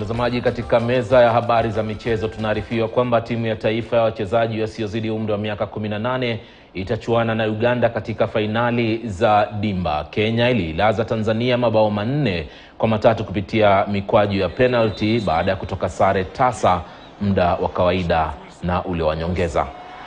Mtazamaji, katika meza ya habari za michezo tunaarifiwa kwamba timu ya taifa ya wachezaji wasiozidi umri wa miaka 18 itachuana na Uganda katika fainali za Dimba. Kenya iliilaza Tanzania mabao manne kwa matatu kupitia mikwaju ya penalty baada ya kutoka sare tasa muda wa kawaida na ule wa nyongeza.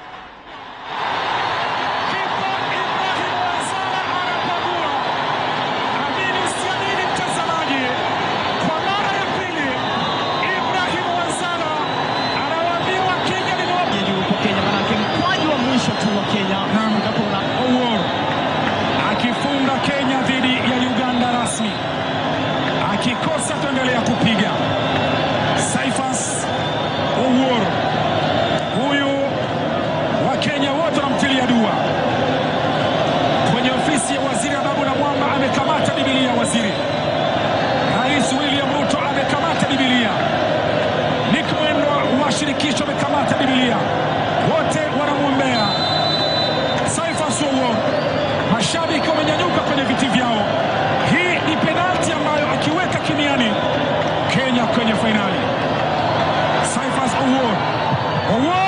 akifunga Kenya dhidi ya Uganda rasmi, akikosa tuendelea kupiga. Saifas Owuor huyu wa Kenya wote wanamtilia dua. Kwenye ofisi ya waziri Ababu na Mwamba amekamata Bibilia. Waziri Rais William Ruto amekamata Bibilia. Nick Mwendwa wa shirikisho amekamata Bibilia. Wote wanamwombea Saifas Owuor. Mashabiki wamenyanyuka kwenye viti vyao. Hii ni penalti ambayo akiweka kimiani Kenya kwenye fainali. Saifas Owuor. Owuor!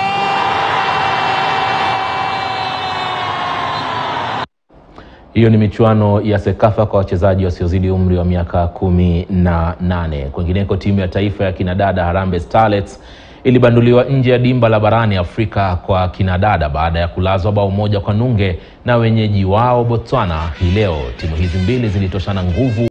Hiyo ni michuano ya Sekafa kwa wachezaji wasiozidi umri wa miaka kumi na nane. Kwingineko, timu ya taifa ya kinadada Harambee Starlets ilibanduliwa nje ya dimba la barani Afrika kwa kinadada baada ya kulazwa bao moja kwa nunge na wenyeji wao Botswana hii leo. Timu hizi mbili zilitoshana nguvu